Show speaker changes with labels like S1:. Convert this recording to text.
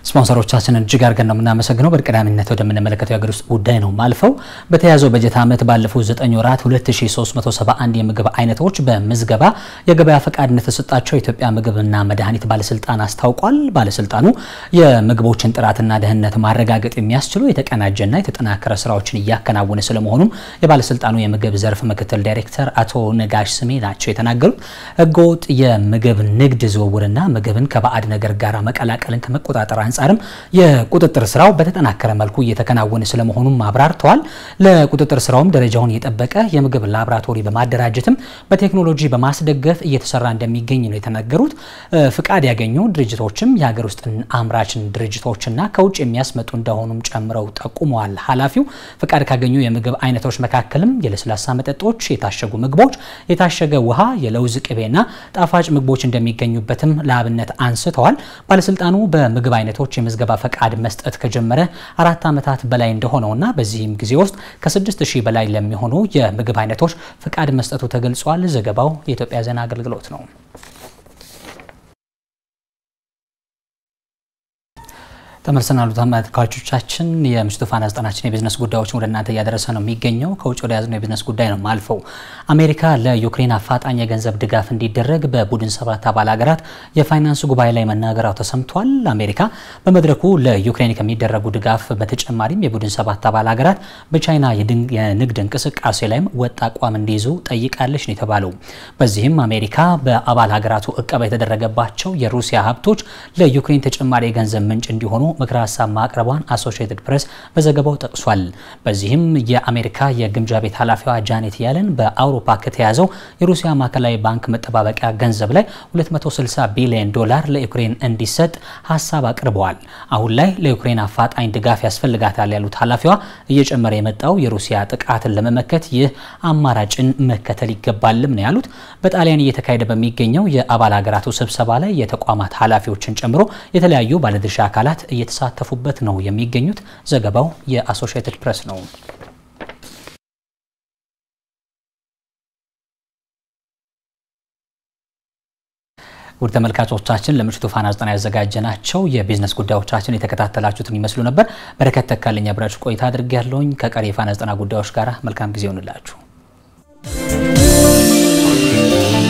S1: ስፖንሰሮቻችንን እጅግ አድርገን ነው የምናመሰግነው። በቀዳሚነት ወደምንመለከተው የሀገር ውስጥ ጉዳይ ነው ማልፈው። በተያዘው በጀት ዓመት ባለፉት 9 ወራት 2371 የምግብ አይነቶች በምዝገባ የገበያ ፈቃድ እንደተሰጣቸው የኢትዮጵያ ምግብና መድኃኒት ባለስልጣን አስታውቋል። ባለስልጣኑ የምግቦችን ጥራትና ደህንነት ማረጋገጥ የሚያስችሉ የተቀናጀና የተጠናከረ ስራዎችን እያከናወነ ስለመሆኑም የባለስልጣኑ የምግብ ዘርፍ ምክትል ዳይሬክተር አቶ ነጋሽ ስሜ ናቸው የተናገሩት። ህገወጥ የምግብ ንግድ ዝውውርና ምግብን ከባዕድ ነገር ጋር መቀላቀልን ከመቆጣጠር አንጻርም የቁጥጥር ስራው በተጠናከረ መልኩ እየተከናወነ ስለመሆኑም አብራርተዋል። ለቁጥጥር ስራውም ደረጃውን የጠበቀ የምግብ ላቦራቶሪ በማደራጀትም በቴክኖሎጂ በማስደገፍ እየተሰራ እንደሚገኝ ነው የተናገሩት። ፍቃድ ያገኙ ድርጅቶችም የሀገር ውስጥ አምራችን ድርጅቶችና ከውጭ የሚያስመጡ እንደሆኑም ጨምረው ጠቁመዋል። ኃላፊው ፍቃድ ካገኙ የምግብ አይነቶች መካከልም የለስላሳ መጠጦች፣ የታሸጉ ምግቦች፣ የታሸገ ውሃ፣ የለውዝ ቅቤና ጣፋጭ ምግቦች እንደሚገኙበትም ለአብነት አንስተዋል። ባለስልጣኑ በምግብ አይነቶች የምዝገባ ፈቃድ መስጠት ከጀመረ አራት ዓመታት በላይ እንደሆነውና በዚህም ጊዜ ውስጥ ከስድስት ሺህ በላይ ለሚሆኑ የምግብ አይነቶች ፈቃድ መስጠቱ ተገልጿል። ዘገባው የኢትዮጵያ ዜና አገልግሎት ነው። ተመልሰናል ተመልካቾቻችን። የምሽቱ ፋና ዘጠናችን የቢዝነስ ጉዳዮችን ወደ እናንተ እያደረሰ ነው የሚገኘው። ከውጭ ወደ ያዝነው የቢዝነስ ጉዳይ ነው ማልፈው። አሜሪካ ለዩክሬን አፋጣኝ የገንዘብ ድጋፍ እንዲደረግ በቡድን ሰባት አባል ሀገራት የፋይናንስ ጉባኤ ላይ መናገራው ተሰምቷል። አሜሪካ በመድረኩ ለዩክሬን ከሚደረጉ ድጋፍ በተጨማሪም የቡድን ሰባት አባል ሀገራት በቻይና የንግድ እንቅስቃሴ ላይም ወጥ አቋም እንዲይዙ ጠይቃለች ነው የተባለው። በዚህም አሜሪካ በአባል ሀገራቱ እቀባ የተደረገባቸው የሩሲያ ሀብቶች ለዩክሬን ተጨማሪ የገንዘብ ምንጭ እንዲሆኑ ምክረ ሀሳብ ማቅረቧን አሶሺየትድ ፕሬስ በዘገባው ጠቅሷል። በዚህም የአሜሪካ የግምጃ ቤት ኃላፊዋ ጃኔት ያለን በአውሮፓ ከተያዘው የሩሲያ ማዕከላዊ ባንክ መጠባበቂያ ገንዘብ ላይ 260 ቢሊዮን ዶላር ለዩክሬን እንዲሰጥ ሀሳብ አቅርበዋል። አሁን ላይ ለዩክሬን አፋጣኝ ድጋፍ ያስፈልጋታል ያሉት ኃላፊዋ እየጨመረ የመጣው የሩሲያ ጥቃትን ለመመከት ይህ አማራጭን መከተል ይገባልም ነው ያሉት። በጣሊያን እየተካሄደ በሚገኘው የአባል ሀገራቱ ስብሰባ ላይ የተቋማት ኃላፊዎችን ጨምሮ የተለያዩ ባለድርሻ አካላት እየተሳተፉበት ነው የሚገኙት። ዘገባው የአሶሺየትድ ፕሬስ ነው። ውድ ተመልካቾቻችን ለምሽቱ ፋና ዘጠና ያዘጋጀናቸው የቢዝነስ ጉዳዮቻችን የተከታተላችሁትን ይመስሉ ነበር። በረከት ተካልኝ አብራችሁ ቆይታ አድርጌ ያለውኝ ከቀሪ የፋና ዘጠና ጉዳዮች ጋር መልካም ጊዜ ይሆንላችሁ።